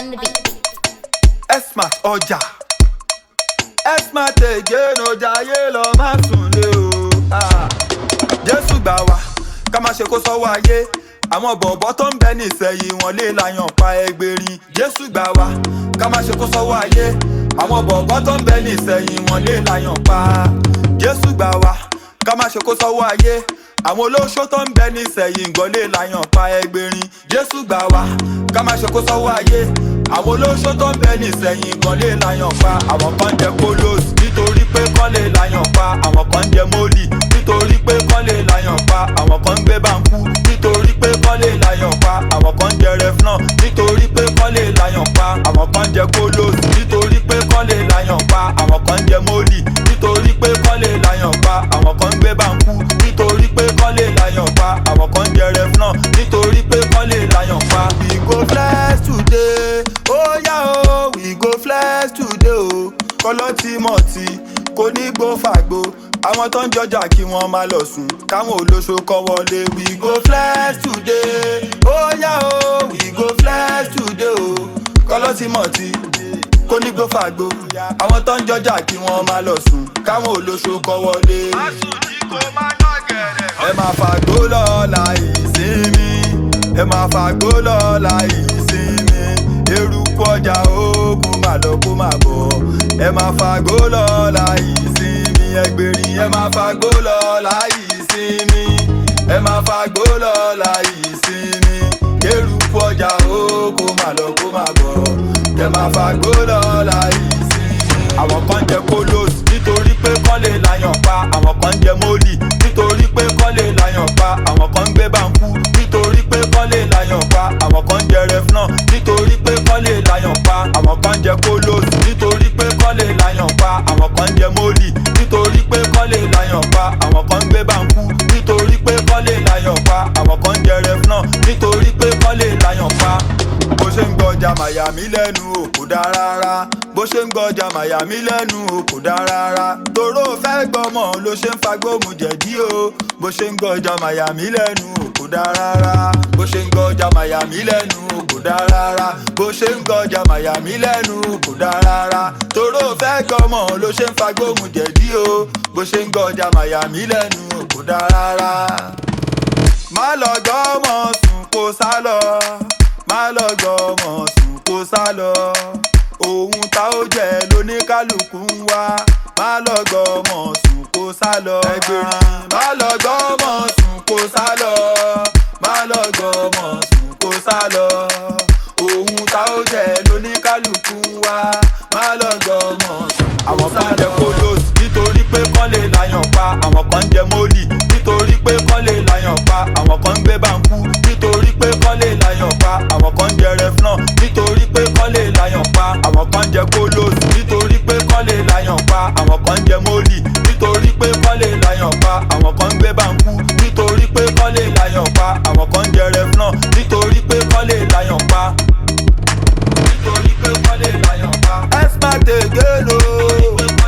on the beat. Esmart ọjà Esmart again ọjà ayé lọ má sùn lé o. Ah. Jésù gbà wá ká má ṣe kó sọ́wọ́ ayé àwọn bọ̀bọ̀ tó ń bẹ nísẹ̀yìn wọn lè láyàn pa ẹgbẹ̀rin Jésù gbà wá ká má ṣe kó sọ́wọ́ ayé àwọn bọ̀bọ̀ tó ń bẹ nísẹ̀yìn wọn lè láyàn pa Jésù gbà wá ká má ṣe kó sọ́wọ́ ayé àwọn olóṣó tó ń bẹ nísẹ̀yìn gan lè láyàn pa ẹgbẹ̀rin Jésù gbà wá ká má ṣe kó sọ́wọ́ ayé àwọn olóṣó tó ń bẹ nísẹ̀yìn gan lè láyàn pa àwọn kan jẹ kolos nítorí pé kán lè láyàn pa àwọn kan jẹ mólì nítorí pé kán lè láyàn pa àwọn kan ń gbé báńkú nítorí pé kán lè láyàn pa àwọn kan jẹ reflon nítorí pé kán lè láyàn pa àwọn kan jẹ kolos nítorí pé kán lè láyàn pa àwọn kan jẹ mólì nítorí pé kán lè láyàn pa àwọn kan ń gbé báńkú nítorí pé kán lè láyàn pa àwọn kan jẹ reflon nítorí pé kán lè láyàn pa. we go flex today ó yá o we go flex today o kọlọ́tìmọ̀tì kò ní gbó fàgbo àwọn tó ń jọjà kí wọ́n máa lọ sùn káwọn olóṣó kọ́ wọlé we go flex today ó yá o we go flex today o kọlọ́tìmọ̀tì kò ní gbó fàgbo àwọn tó ń jọjà kí wọ́n máa lọ sùn káwọn olóṣó kọ́ wọlé. ẹ máa fàgbó lọ́la ìsinmi ẹ máa fàgbó lọ́la ìsinmi eruku ọjà ogun mà lọ kó mà bọ̀ ẹ máa fàgbó lọ́la ìsinmi ẹgbẹ̀rin ẹ máa fàgbó lọ́la ìsinmi ẹ máa fàgbó lọ́la ìsinmi eruku ọjà ogun mà lọ kó mà bọ̀ ẹ máa fàgbó lọ́la ìsinmi. àwọn kan jẹ kolos nítorí pé kán lè láyàn pa àwọn kan jẹ mólì nítorí pé kán lè láyàn pa àwọn kan ń gbé báńkú nítorí pé kán lè láyàn pa àwọn kan jẹ reflon nítorí pé kán lè láyàn pa àwọn kan jẹ kolos nítorí pé kán lè láyàn pa àwọn kan jẹ mólì nítorí pé kán lè láyàn pa àwọn kan ń gbé báńkú nítorí pé kán lè láyàn pa àwọn kan jẹ reflon nítorí pé kán lè láyàn pa bó ṣe ń gbọjà màyàmí lẹ́nu ò kò dá rárá bó ṣe ń gbọjà màyàmí lẹ́nu ò kò dá rárá toró fẹ́ gbọ́mọ ló ṣe ń fagbóhùn jẹ̀dí o bó ṣe ń gbọjà màyàmí lẹ́nu ò kò dá rárá bó ṣe ń gbọjà màyàmí lẹ́nu ò kò dá rárá bó ṣe ń gbọjà màyàmí lẹ́nu ò kò dá rárá toró fẹ́ gbọ́mọ ló ṣe ń fagbóhùn jẹ̀dí o bó ṣe ń gbọjà màyàmí lẹ́nu ò kò dá rárá má lọ gbọ́mọ sùn kó sá lọ má lọ gbọ́mọ sùn kó sá lọ ohun tá ó jẹ lóníkálukú ń wá má lọ gbọ́mọ sùn kó sá lọ ẹgbẹ̀rin má lọ gbọ́mọ sùn kó sá lọ má lọ gbọ́mọ sùn kó sá lọ ohun tá ó jẹ lóníkálukú ń wá má lọ gbọ́mọ sùn. àwọn kan jẹ kolos nítorí pé kán lè láyàn pa àwọn kan jẹ mólì nítorí pé kán lè láyàn pa àwọn kan ń gbé báńkú nítorí pé kán lè láyàn pa àwọn kan jẹ reflon nítorí pé kán lè láyàn pa àwọn kan jẹ kolos nítorí pé kán lè láyàn pa àwọn kan jẹ mólì nítorí pé kán lè láyàn pa àwọn kan ń gbé báńkú nítorí pé kán lè láyàn pa àwọn kan jẹ reflon nítorí pé kán lè láyàn pa nítorí pé kán lè láyàn pa. Esmart again o